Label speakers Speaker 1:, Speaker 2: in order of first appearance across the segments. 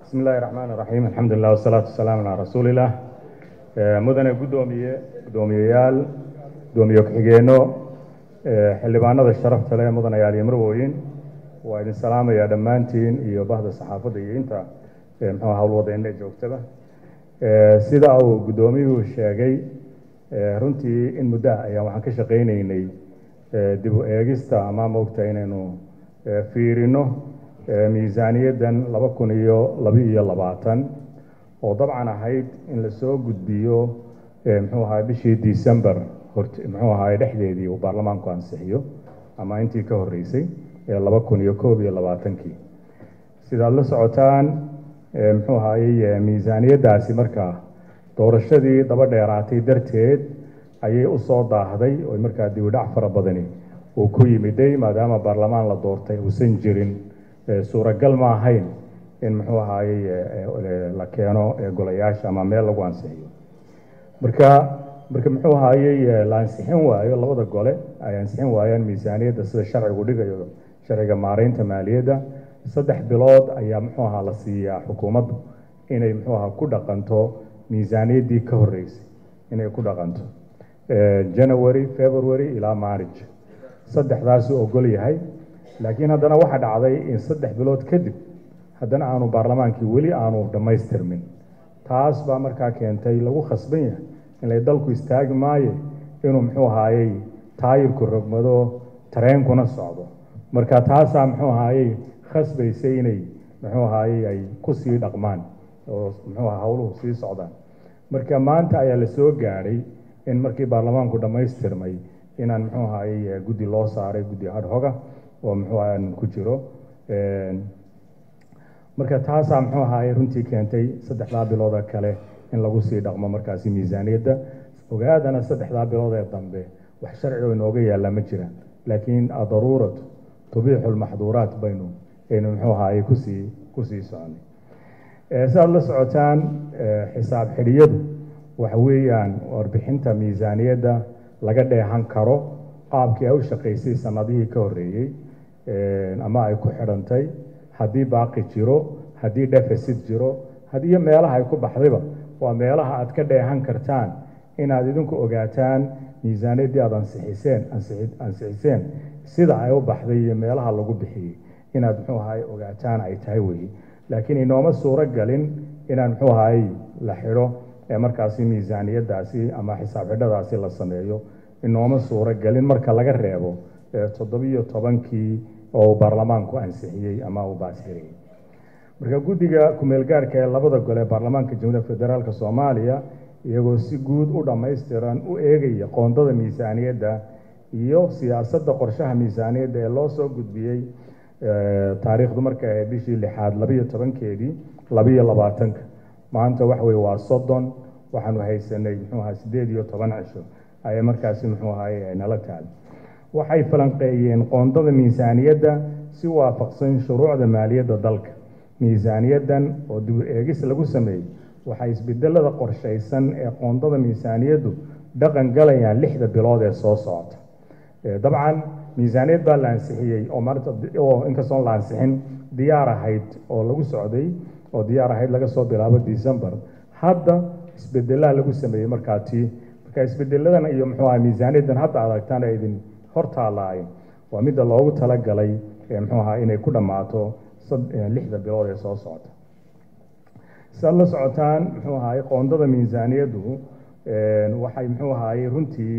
Speaker 1: bismi illaahi raxmaan iraxiim alxamdulilah wasalaatu wasalaamu calaa rasuulilah mudane guddoomiye guddoomiyeyaal guddoomiye ku-xigeenno xildhibaanada sharafta leh mudanayaal iyo marwooyin waa idin salaamayaa dhammaantiin iyo bahda saxaafadda iyo inta mxuu howlwadeenna joogtaba sida uu guddoomiyuhu sheegay runtii in muddo ah ayaan waxaan ka shaqaynaynay dib u eegista ama moogta inaynu fiirino miisaaniyaddan laba kun iyo laba-iyo labaatan oo dabcan ahayd in lasoo gudbiyo muxuu ahaa bishii december hort muxuu ahaay dhexdeedii uu baarlamaanku ansixiyo ama intii ka horreysay ee laba kun iyo koob iyo labaatankii sidaad la socotaan muxuu ahaayey miisaaniyaddaasi markaa doorashadii daba dheeraatay darteed ayay usoo daahday oo markaa dibidhac fara badani uu ku yimiday maadaama baarlamaan la doortay uusan jirin suuragal ma ahayn in muxuu ahaayey la keeno golayaasha ama meel lagu ansixiyo marka marka muxuu ahaayey la ansixin waayo labada gole ay ansixin waayaan miisaaniyadda sida sharcigu dhigayo sharciga maareynta maaliyadda saddex bilood ayaa muxuu ahaa la siiyaa xukuumaddu inay muxuu ahaa ku dhaqanto miisaaniyaddii ka horreysay inay ku dhaqanto january february ilaa march saddexdaasuu ogol yahay laakiin haddana waxaa dhacday in saddex bilood kadib haddana aanu baarlamaankii weli aanu dhammaystirmin taas baa markaa keentay lagu khasban yahay inlay dalku istaagi maaye inuu muxuu ahaayey taayirku rogmado tareenkuna socdo marka taasaa muxuu ahaayey khasbaysay inay muxuu ahaayey ay kusii dhaqmaan oo muxuu aha howluhu sii socdaan marka maanta ayaa la soo gaadhay in markii baarlamaanku dhammaystirmay inaan muxuu ahaayey guddi loo saaray guddi hadhoga oo muxuu aan ku jiro marka taasaa muxuu ahaayey runtii keentay saddexdaa bilooda kale in lagu sii dhaqmo markaasi miisaaniyadda ogaadana saddexdaa bilood ee dambe wax sharci oo inooga yaalla ma jiraan laakiin daruuratu tubiixu lmaxduuraat baynu aynu muxuu ahaayey kusii kusii soconay si aad la socotaan xisaab xidhiyadu waxa weeyaan warbixinta miisaaniyadda laga dheehan karo qaabkii ay u shaqaysay sanadihii ka horreeyey ama ay ku xidhantay haddii baaqi jiro haddii deficit jiro haddii meelaha ay ku baxdayba waa meelaha aad ka dheehan kartaan inaad idinku ogaataan miisaaniyaddii aad ansixiseen ansixiseen sida ay u baxday iyo meelaha lagu bixiyey inaad muxuu ahaay ogaataan ay tahay weeye laakiin inooma suuro galin inaan muxuu ahaay la xidho ee markaasi miisaaniyaddaasi ama xisaab xidhadaasi la sameeyo inooma suuro galin marka laga reebo toddobiyo tobankii oo uu baarlamaanku ansixiyey ama uu baasiriyey marka guddiga kumeelgaarka ee labada gole baarlamaanka jamhuuriyadda federaalk soomaaliya iyagoo si guud u dhammaystiran u eegaya qoondada miisaaniyadda iyo siyaasadda qorshaha miisaaniyadda ee loo soo gudbiyey taariikhdu marka ee bishii lixaad labiyo tobankeedii labiyo labaatanka maanta waxa weye waa soddon waxaanu haysanay muxuu ahaa siddeed iyo toban cisho ayay markaasi muxuu ahaay nala taal waxay falanqeeyeen qoondada miisaaniyadda si waafaqsan shuruucda maaliyadda dalka miisaaniyaddan oo dib u eegis lagu sameeyey waxay isbedelada qorshaysan ee qoondada miisaaniyaddu dhaqan galayaan lixda bilood ee soo socota dabcan miisaaniyad baa la ansixiyey oo maanta oo inkastoon la ansixin diyaar ahayd oo lagu socday oo diyaar ahayd laga soo bilaabo december hadda isbedelaa lagu sameeyey markaa tii marka isbedeladan iyo muxuu aha miisaaniyaddan hadda adagtaan ee idin hortaalaay waa midda loogu talagalay muxuu ahaa inay ku dhammaato lixda bilood ee soo socota siaad la socotaan muxuu ahaay qoondada miisaaniyaddu waxay muxuu ahaayey runtii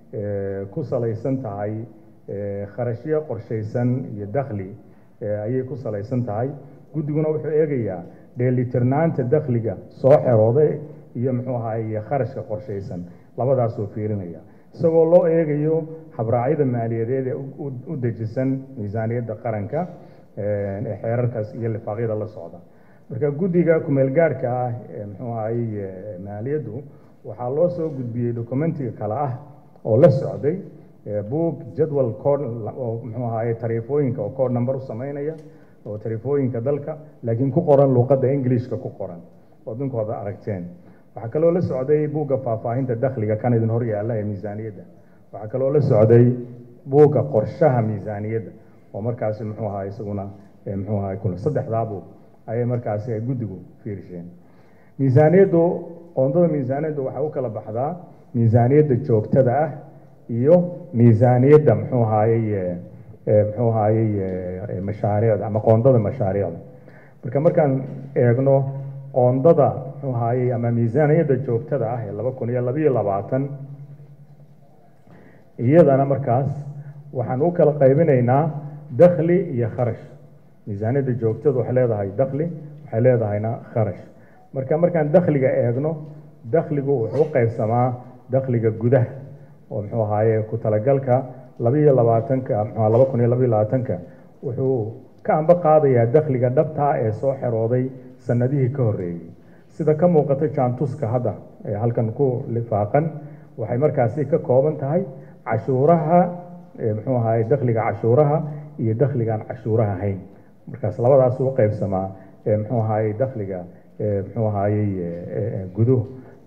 Speaker 1: ku salaysan tahay kharashyo qorshaysan iyo dakhli ayay ku salaysan tahay guddiguna wuxuu eegayaa dheelitirnaanta dakhliga soo xerooday iyo muxuu ahaay kharashka qorshaysan labadaasuu fiirinaya isagoo loo eegayo habraacyada maaliyadeed ee u dejisan miisaaniyadda qaranka ee xeerarkaas iyo lifaaqyada la socda marka guddiga kumeelgaarhka ah ee muxuu ahaye maaliyaddu waxaa loo soo gudbiyey documentiga kale ah oo la socday book jadwal code oo muxuu ahaye tariifooyinka oo code number u sameynaya oo tariifooyinka dalka laakiin ku qoran luuqadda englishka ku qoran oo dinkooda aragteen waxaa kaloo la socday buugga faahfaahinta dakhliga kan idin hor yaalla ee miisaaniyadda waxaa kaloo la socday buugga qorshaha miisaaniyadda oo markaasi muxuu ahaa isaguna muxuu ahaa kun saddexdaa buug ayay markaasi ay guddigu fiirisheen miisaaniyaddu qoondada miisaaniyaddu waxay u kala baxdaa miisaaniyadda joogtada ah iyo miisaaniyadda muxuu ahaayey muxuu ahaayey mashaariicda ama qoondada mashaariicda marka markaan eegno qoondada muxuu ahaayey ama miisaaniyadda joogtada ah ee laba kun iyo labayo labaatan iyadana markaas waxaan u kala qaybinaynaa dakhli iyo kharash miisaaniyadda joogtada waxay leedahay dakhli waxay leedahayna kharash marka markaan dakhliga eegno dakhligu wuxuu u qaybsamaa dakhliga gudaha oo muxuu ahaaye ku talagalka labaiyo labaatanka mxua laba kun iyo labaiyo labaatanka wuxuu ka amba qaadayaa dakhliga dhabtaa ee soo xerooday sanadihii ka horreeyey sida ka muuqata jaantuska hadda ee halkan ku lifaaqan waxay markaasi ka kooban tahay cashuuraha muxuu ahaye dakhliga cashuuraha iyo dakhligaan cashuuraha ahayn markaas labadaas u qaybsamaa muxuu ahaye dakhliga muxuu ahaayey guduhu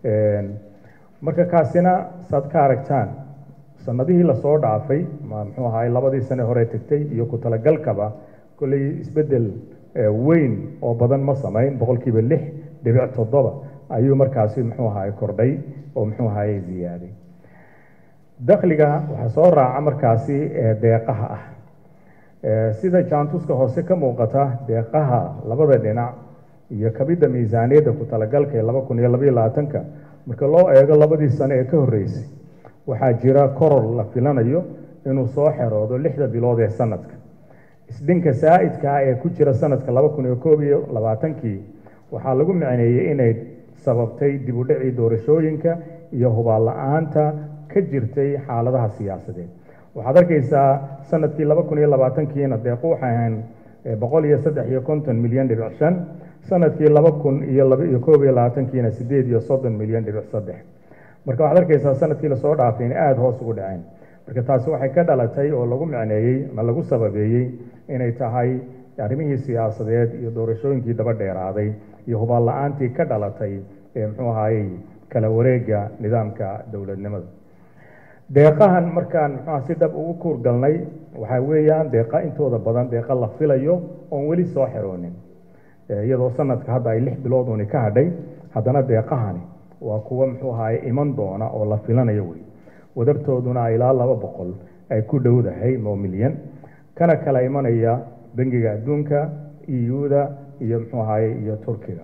Speaker 1: marka kaasina saad ka aragtaan sanadihii lasoo dhaafay muxuu ahaay labadii sane hore tegtay iyo ku talagalkaba kolley isbeddel weyn oo badan ma samayn boqolkiiba lix dhibic toddoba ayuu markaasi muxuu ahaay kordhay oo muxuu ahaayey ziyaaday dakhliga waxaa soo raaca markaasi deeqaha ah sida jaantuska hoose ka muuqata deeqaha labada dhinac iyo kabidda miisaaniyadda ku talagalka ee laba kun iyo labaiyo labaatanka marka loo eego labadii sane ee ka horreysay waxaa jira koror la filanayo inuu soo xeroodo lixda bilood ee sanadka isdhinka saa'idkaa ee ku jira sanadka laba kun iyo koob iyo labaatankii waxaa lagu micneeyey inay sababtay dib u dhicii doorashooyinka iyo hubaal la-aanta ka jirtay xaaladaha siyaasadeed waxaad arkaysaa sanadkii laba kun iyo labaatankiina deequ waxay ahayn boqol iyo saddex iyo konton milyan dhibic shan sanadkii laba kun iyo laba iyo koob iyo labaatankiina sideed iyo soddon milyan dhibic saddex marka waxaad arkaysaa sanadkii lasoo dhaafay inay aada hoos ugu dhaceen marka taasi waxay ka dhalatay oo lagu micneeyey ama lagu sababeeyey inay tahay arrimihii siyaasadeed iyo doorashooyinkii daba dheeraaday iyo hubaal la-aantii ka dhalatay ee muxuu ahaayey kala wareega nidaamka dowladnimada deeqahan markaan muxuuha si dhab ugu kuur galnay waxaa weeyaan deeqa intooda badan deeqa la filayo oon weli soo xeroonin iyadoo sanadka hadda ay lix bilood uuni ka hadhay haddana deeqahani waa kuwa muxuu ahaye iman doona oo la filanayo wey wadartooduna ilaa laba boqol ay ku dhowdahay moo milyan kana kala imanaya bangiga adduunka eu-da iyo muxuu ahaye iyo turkiga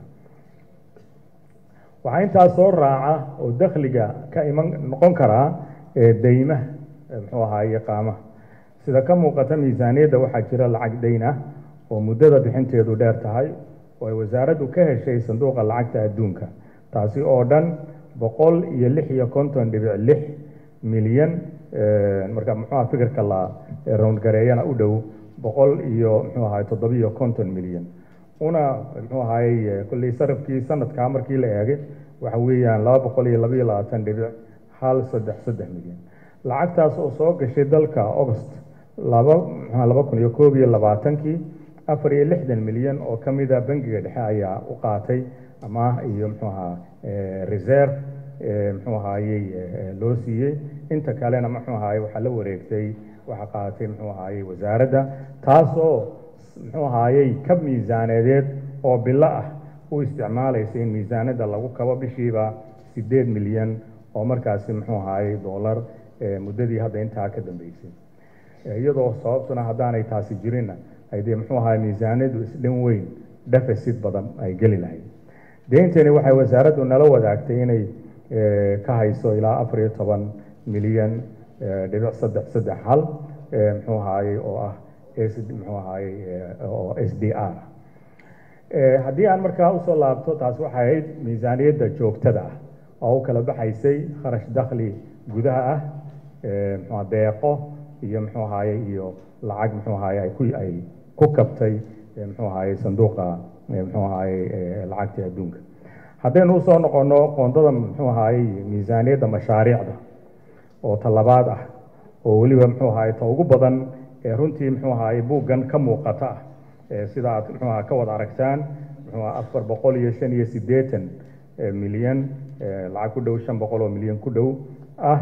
Speaker 1: waxaa intaa soo raaca oo dakhliga ka iman noqon karaa deymaha muxuu ahaye qaamaha sida ka muuqata miisaaniyadda waxaa jira lacag dayn ah oo muddada bixinteedu dheer tahay oo ay wasaaraddu ka heshay sanduuqa lacagta adduunka taasi oo dhan boqol iyo lix iyo konton dhibic lix milyan marka muxuuha fikirka la roundgareeyana u dhow boqol iyo muxuu ahaye toddobiyo konton milyan una muxuu ahaye kolley sarafkii sanadkaa markii la eegay waxa weeyaan laba boqol iyo labaiyo labaatan dhibic hal saddex saddex milyan lacagtaas oo soo gashay dalka august laba mxua laba kun iyo koob iyo labaatankii afar iyo lixdan milyan oo ka mida bangiga dhexe ayaa u qaatay amaah iyo muxuu ahaa reserve muxuu ahaayey loo siiyey inta kalena muxuu ahaye waxaa la wareegtay waxaa qaatay muxuu ahaayey wasaaradda taasoo muxuu ahaayey ka miisaaneedeed oo bilo ah u isticmaalaysa in miisaanada lagu kabo bishiiba sideed milyan oo markaasi muxuu ahaayey dollar muddadii hadda intaa ka dambeysay iyadoo sababtuna haddaanay taasi jirinna ay dee muxuu ahaay miisaanadu isdhan weyn deficit badan ay geli lahayd deyntani waxay wasaaraddu nala wadaagtay inay ka hayso ilaa afar iyo toban milyan dhibic saddex saddex hal muxuu ahaayey oo ah muxuu ahaayey oo s d r haddii aan markaa usoo laabto taas waxay ahayd miisaaniyadda joogtada ah oo u kala baxaysay kharash dakhli gudaha ah mxua deeqo iyo muxuu ahaye iyo lacag muxuu ahaye ay ku ay ku kabtay muxuu ahaye sanduuqa muxuu ahaye lacagta adduunka haddaynu usoo noqono qoondada muxuu ahaye miisaaniyadda mashaariicda oo talabaad ah oo weliba muxuu ahaye ta ugu badan ee runtii muxuu ahaye buuggan ka muuqata ah sida aad muxuu aha ka wada aragtaan muxuu aha afar boqol iyo shan iyo siddeetan milyan lacag ku dhow shan boqol oo milyan ku dhow ah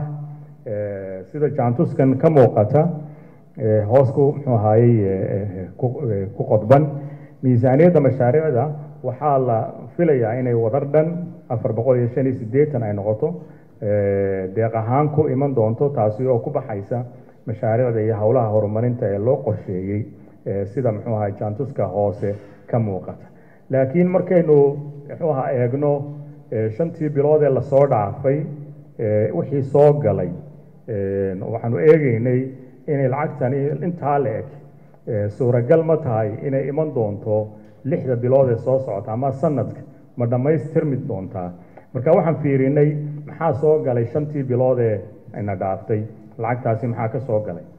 Speaker 1: sida jaantuskan ka muuqata hoos ku muxuu ahaayey ku qodban miisaaniyadda mashaariicda waxaa la filayaa inay wadar dhan afar boqol iyo shan iyo siddeetan ay noqoto deeq ahaan ku iman doonto taasi oo ku baxaysa mashaariicda iyo howlaha horumarinta ee loo qorsheeyey sida muxuu ahay jaantuska hoose ka muuqata laakiin markaynu muxuu ahaa eegno shantii bilood ee lasoo dhaafay wixii soo galay waxaanu eegeynay inay lacagtani intaa la eg suuragal ma tahay inay iman doonto lixda bilood ee soo socota ama sanadka ma dhammaystirmi doontaa marka waxaan fiirinay maxaa soo galay shantii bilood ee ina dhaaftay lacagtaasi maxaa ka soo galay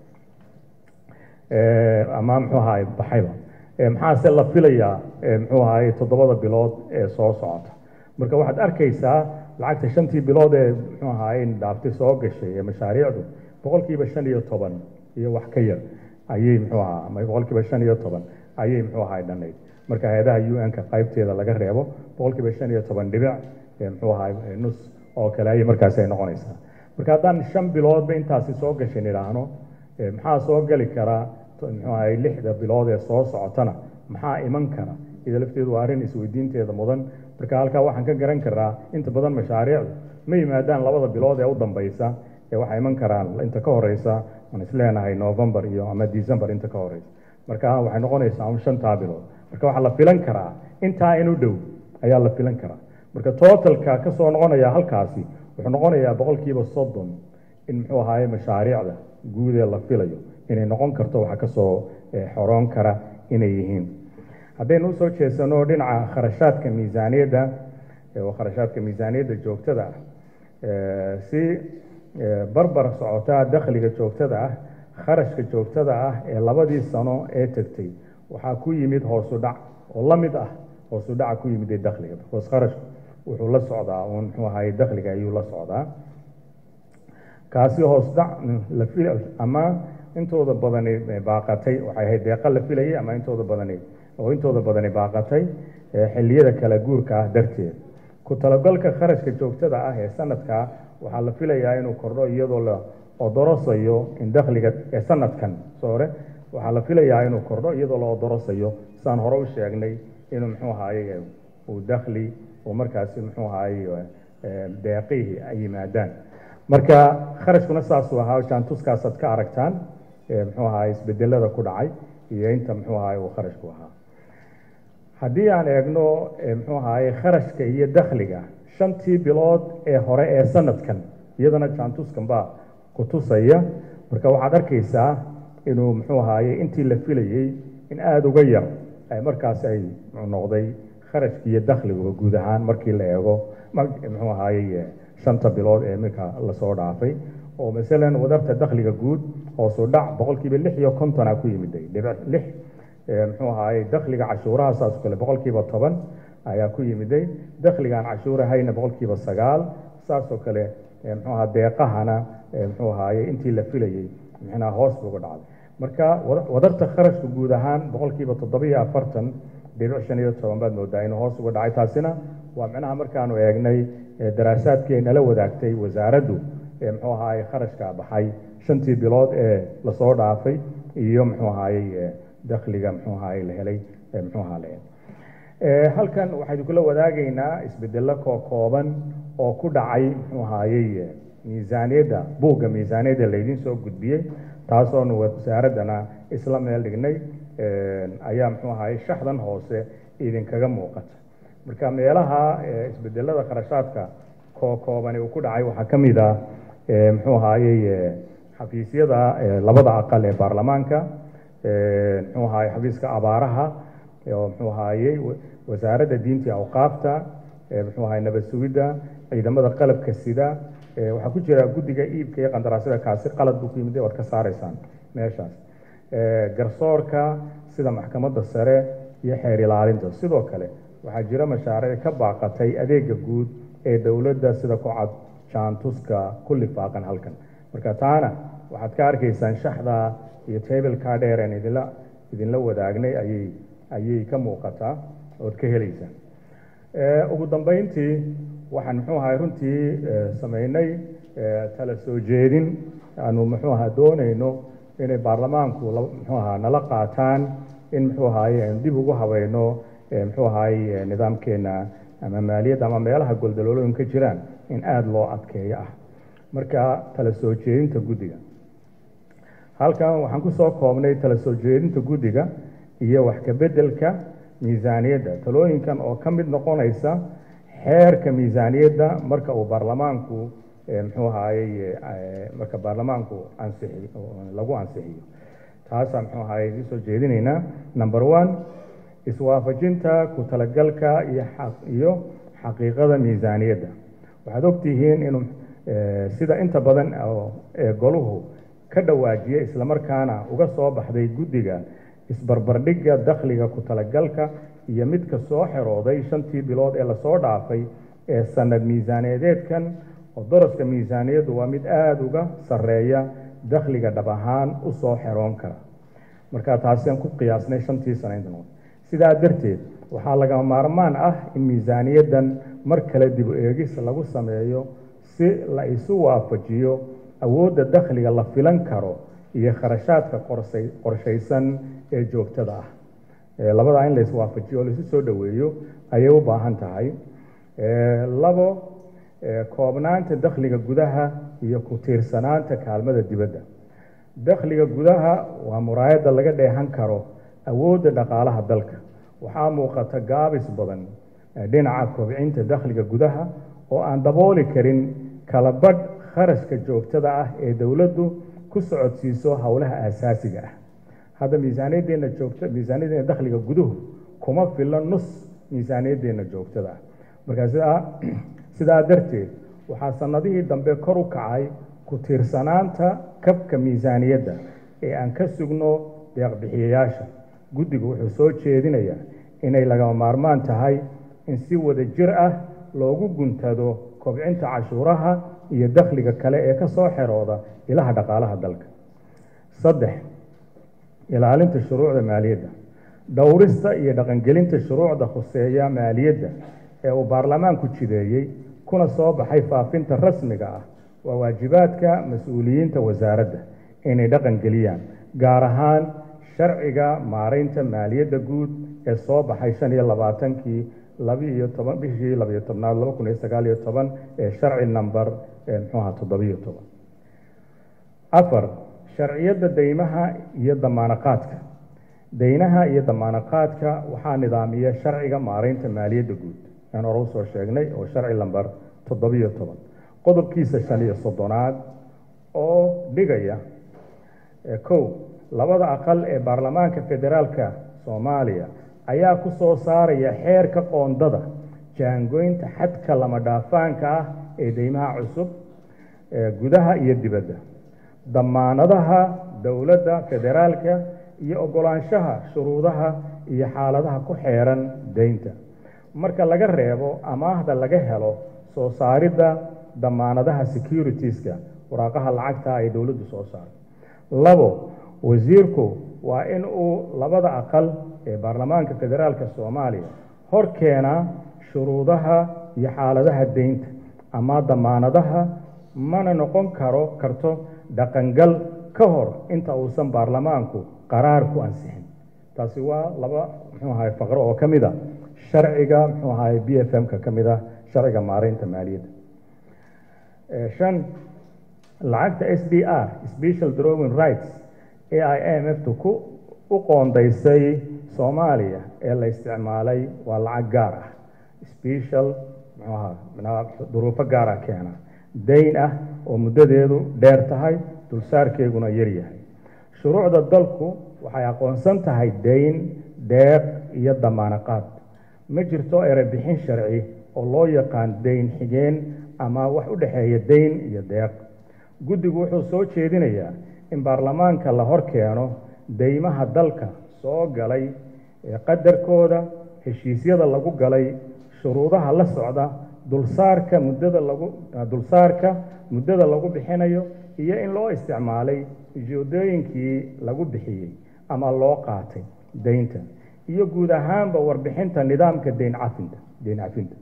Speaker 1: ama muxuu ahaay baxayba maxaase la filayaa muxuu ahaay toddobada bilood ee soo socota marka waxaad arkaysaa lacagta shantii bilood ee muxuu ahaay dhaaftay soo gashay ee mashaariicdu boqolkiiba shan iyo toban iyo wax ka yar ayay muxuu ahaa ama boqolkiiba shan iyo toban ayay muxuu ahaay dhanayd marka hay-adaha u n-ka qaybteeda laga reebo boqolkiiba shan iyo toban dhibic muxuu ahaay nus oo kale ayay markaasi ay noqonaysaa marka haddaan shan biloodba intaasi soo gashay nidhaahno maxaa soo gali karaa muxuu ahay lixda bilood ee soo socotana maxaa iman kara ida lafteedu waa arrin isweydiinteeda mudan marka halkaa waxaan ka garan karaa inta badan mashaariicdu ma yimaadaan labada bilood ee u dambaysa ee waxaa iman karaan inta ka horeysa aan isleenahay november iyo ama december inta ka horeysa marka waxay noqonaysaa un shantaa bilood marka waxaa la filan karaa intaa in u dhow ayaa la filan karaa marka totalka ka soo noqonaya halkaasi wuxuu noqonayaa boqolkiiba soddon in muxuu ahaye mashaariicda guud ee la filayo inay noqon karto waxa kasoo xoroon kara inay yihiin haddaynu usoo jeesano dhinaca kharashaadka miisaaniyadda oo kharashaadka miisaaniyadda joogtada ah si barbar socotaa dakhliga joogtada ah kharashka joogtada ah ee labadii sano ee tegtay waxaa ku yimid hoosu dhac oo la mid ah hoosu dhaca ku yimid ee dakhliga because kharashku wuxuu la socdaa uun muxuu ahaye dakhliga ayuu la socdaa kaasi hoos dhac la fil ama intooda badani baaqatay waxay ahayd deeqa la filayay ama intooda badani oo intooda badani baaqatay xilliyada kala guurka ah darteed ku talagalka kharashka joogtada ah ee sanadka waxaa la filayaa inuu kordho iyadoo la odorosayo in dakhliga ee sanadkan soore waxaa la filayaa inuu kordho iyadoo la odorosayo saan hore u sheegnay inuu muxuu ahaye uu dakhli uu markaasi muxuu ahaye deeqihii ay yimaadaan marka kharashkuna saasuu ahaa jaantuskaasaad ka aragtaan muxuu ahaay isbedelada ku dhacay iyo inta muxuu ahaay uu kharashku ahaa haddii aan eegno muxuu ahaay kharashka iyo dakhliga shantii bilood ee hore ee sanadkan iyadana jaantuskan baa ku tusaya marka waxaad arkaysaa inuu muxuu ahaye intii la filayey in aada uga yar markaasi ay noqday kharashki iyo dakhliga guud ahaan markii la eego muxuu ahaye shanta bilood ee iminka lasoo dhaafay oo masalan wadarta dakhliga guud hoosu dhac boqolkiiba lix iyo kontona ku yimiday dhibic lix muxuu ahaye dakhliga cashuuraha saas kale boqolkiiba toban ayaa ku yimiday dakhligaan cashuurahayna boqolkiiba sagaal saasoo kale muxuu ahaa deeqahana muxuu ahaye intii la filayey mixnaa hoos buga dhacday marka wadarta kharashka guud ahaan boqolkiiba toddobiyo afartan dhibic shan iyo toban baad moodaa inuu hoos uga dhacay taasina waa micnaha markaanu eegnay daraasaadkii ay nala wadaagtay wasaaraddu muxuu ahaye kharashka baxay shantii bilood ee lasoo dhaafay iyo muxuu ahaye dakhliga muxuu ahaye la helay muxuu ahaa la helay halkan waxaynu kula wadaagaynaa isbedelo kookooban oo ku dhacay muxuu ahaye miisaaniyadda buugga miisaaniyadda laydin soo gudbiyey taasoonu wasaaraddana isla meel dhignay ayaa muxuu ahaye shaxdan hoose idinkaga muuqata marka meelaha isbedelada kharashaadka kookooban uu ku dhacay waxaa ka mid ah muxuu ahaye xafiisyada labada aqal ee baarlamaanka muxuu ahaye xafiiska abaaraha oo muxuu ahaye wasaaradda diinta awqaafta muxuu ahaye nabad sugidda ciidamada qalabka sida waxaa ku jira guddiga iibka iyo qandaraasyada kaasi qalad buu ku yimid waad ka saaraysaan meeshaas garsoorka sida maxkamadda sare iyo xeer ilaalinta sidoo kale waxaa jira mashaariic ka baaqatay adeega guud ee dowladda sida kocad jaantuska ku lifaaqan halkan marka taana waxaad ka arkaysaan shaxda iyo tableka dheer aan idinla idinla wadaagnay ayay ayay ka muuqataa ood ka helaysaan ugu dambeyntii waxaan muxuu ahay runtii sameynay tala soo jeedin aanu muxuu ahaa doonayno inay baarlamaanku muxuu ahaa nala qaataan in muxuu ahaye aynu dib ugu habayno muxuu ahaye nidaamkeena ama maaliyadda ama meelaha goldaloolooyin ka jiraan in aada loo adkeeyo ah marka tala soo jeedinta guddiga halkan waxaan kusoo koobnay tala soo jeedinta guddiga iyo wax ka beddelka miisaaniyadda talooyinkan oo ka mid noqonaysa xeerka miisaaniyadda marka uu baarlamaanku muxuu ahaayey marka baarlamaanku ansixi lagu ansixiyo taasaan muxuu ahaayey isoo jeedinaynaa number one iswaafajinta ku talagalka iyo iyo xaqiiqada miisaaniyadda waxaad ogtihiin inuu sida inta badan ee goluhu ka dhawaajiya islamarkaana uga soo baxday guddiga isbarbardhigga dakhliga ku talagalka iyo midka soo xerooday shantii bilood ee lasoo dhaafay ee sanad miisaaneedeedkan oo daraska miisaaniyaddu waa mid aada uga sarreeya dakhliga dhab ahaan u soo xeroon kara marka taasiaan ku qiyaasnay shantii sano inta noqon sidaa darteed waxaa lagama maarmaan ah in miisaaniyaddan mar kale dib u eegis lagu sameeyo si la isu waafajiyo awoodda dakhliga la filan karo iyo kharashaadka qorsay qorshaysan ee joogtada ah labadaa in la iswaafajiyo oo laisu soo dhoweeyo ayay u baahan tahay labo koobnaanta dakhliga gudaha iyo ku tiirsanaanta kaalmada dibadda dakhliga gudaha waa muraayadda laga dheehan karo awoodda dhaqaalaha dalka waxaa muuqata gaabis badan dhinaca kobcinta dakhliga gudaha oo aan dabooli karin kala badh kharashka joogtada ah ee dowladdu ku socodsiiso howlaha aasaasiga ah hadda miisaaniyadeenna joogta miisaaniyadeenna dakhliga guduhu kuma filla nus miisaaniyadeenna joogtada ah marka sidaa sidaa darteed waxaa sanadihii dambe kor u kacay ku tiirsanaanta kabka miisaaniyadda ee aan ka sugno deeqbixiyayaasha guddigu wuxuu soo jeedinayaa inay lagama maarmaan tahay in si wada jir ah loogu guntado kobcinta cashuuraha iyo dakhliga kale ee ka soo xerooda ilaha dhaqaalaha dalka saddex ilaalinta shuruucda maaliyadda dhowrista iyo dhaqangelinta shuruucda khuseeya maaliyadda ee uu baarlamaanku jideeyey kuna soo baxay faafinta rasmiga ah waa waajibaadka mas-uuliyiinta wasaaradda inay dhaqangeliyaan gaar ahaan sharciga maaraynta maaliyadda guud ee soo baxay shan iyo labaatankii labiiyo toban bishii labiyo tobnaad laba kun iyo sagaal iyo toban ee sharci number muxuuha toddobiyo toban afar sharciyadda deymaha iyo damaanaqaadka deynaha iyo damaanaqaadka waxaa nidaamiya sharciga maaraynta maaliyadda guud aan hore usoo sheegnay oo sharci lamber toddobiyo toban qodobkiisa shan iyo soddonaad oo dhigaya kow labada aqal ee baarlamaanka federaalka soomaaliya ayaa ku soo saaraya xeerka qoondada jaangoynta xadka lama dhaafaanka ah ee deymaha cusub gudaha iyo dibadda damaanadaha dowladda federaalka iyo oggolaanshaha shuruudaha iyo xaaladaha ku xeeran deynta marka laga reebo amaahda laga helo soo saaridda damaanadaha securitiska waraaqaha lacagta ay dowladdu soo saarto labo wasiirku waa in uu labada aqal ee baarlamaanka federaalka soomaaliya hor keenaa shuruudaha iyo xaaladaha deynta ama damaanadaha mana noqon karo karto dhaqangal ka hor inta uusan baarlamaanku qaraar ku ansixin taasi waa laba muxuu ahay faqro oo ka mid a sharciga muxuu ahay b f m-ka ka mid ah sharciga maaraynta maaliyadda shan lacagta s d r special drawing rights ee i m f tu ku u qoondaysay soomaaliya ee la isticmaalay waa lacag gaar ah special muxuu ahaa duruufo gaara keena dayn ah oo muddadeedu dheer tahay dulsaarkeeguna yar yahay shuruucda dalku waxay aqoonsan tahay dayn deeq iyo damaanaqaad ma jirto erebixin sharci oo loo yaqaan dayn xigeen ama wax u dhexeeya dayn iyo deeq guddigu wuxuu soo jeedinayaa in baarlamaanka la hor keeno deymaha dalka soo galay ee qadarkooda heshiisyada lagu galay shuruudaha la socda dulsaarka muddada lagu dulsaarka muddada lagu bixinayo iyo in loo isticmaalay ujeedooyinkii lagu bixiyey ama loo qaatay deynta iyo guud ahaanba warbixinta nidaamka deyn cafinta deyn cafinta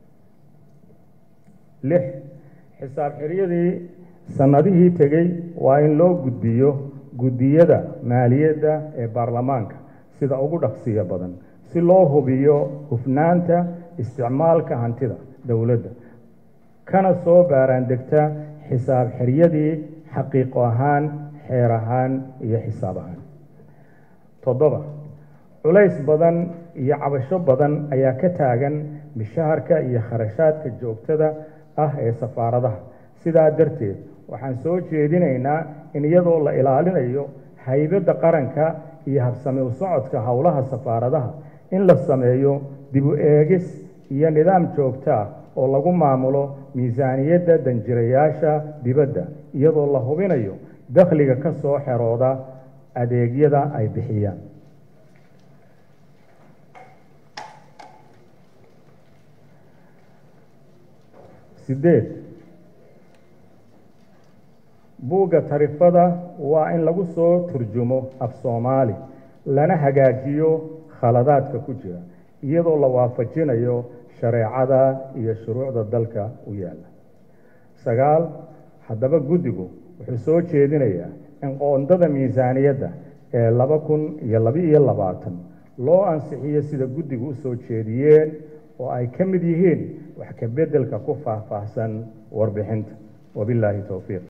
Speaker 1: lix xisaab xiryadii sanadihii tegey waa in loo gudbiyo guddiyada maaliyadda ee baarlamaanka sida ugu dhaqsiya badan si loo hubiyo hufnaanta isticmaalka hantida dowladda kana soo baaraan degta xisaab xiryadii xaqiiqo ahaan xeer ahaan iyo xisaab ahaan toddoba culays badan iyo cabasho badan ayaa ka taagan mishaharka iyo kharashaadka joogtada ah ee safaaradaha sidaa darteed waxaan soo jeedinaynaa in iyadoo la ilaalinayo haybadda qaranka iyo habsami u socodka howlaha safaaradaha in la sameeyo dib u eegis iyo nidaam joogto ah oo lagu maamulo miisaaniyadda danjirayaasha dibadda iyadoo la hubinayo dakhliga ka soo xerooda adeegyada ay bixiyaan sideed buugga tarifada waa in lagu soo turjumo af soomaali lana hagaajiyo khaladaadka ku jira iyadoo la waafajinayo shareecada iyo shuruucda dalka u yaalla sagaal haddaba guddigu wuxuu soo jeedinayaa in qoondada miisaaniyadda ee laba kun iyo laba-iyo labaatan loo ansixiyo sida guddigu u soo jeediyeen oo ay ka mid yihiin wax ka beddelka ku faahfaahsan warbixinta wabilaahi towfiiq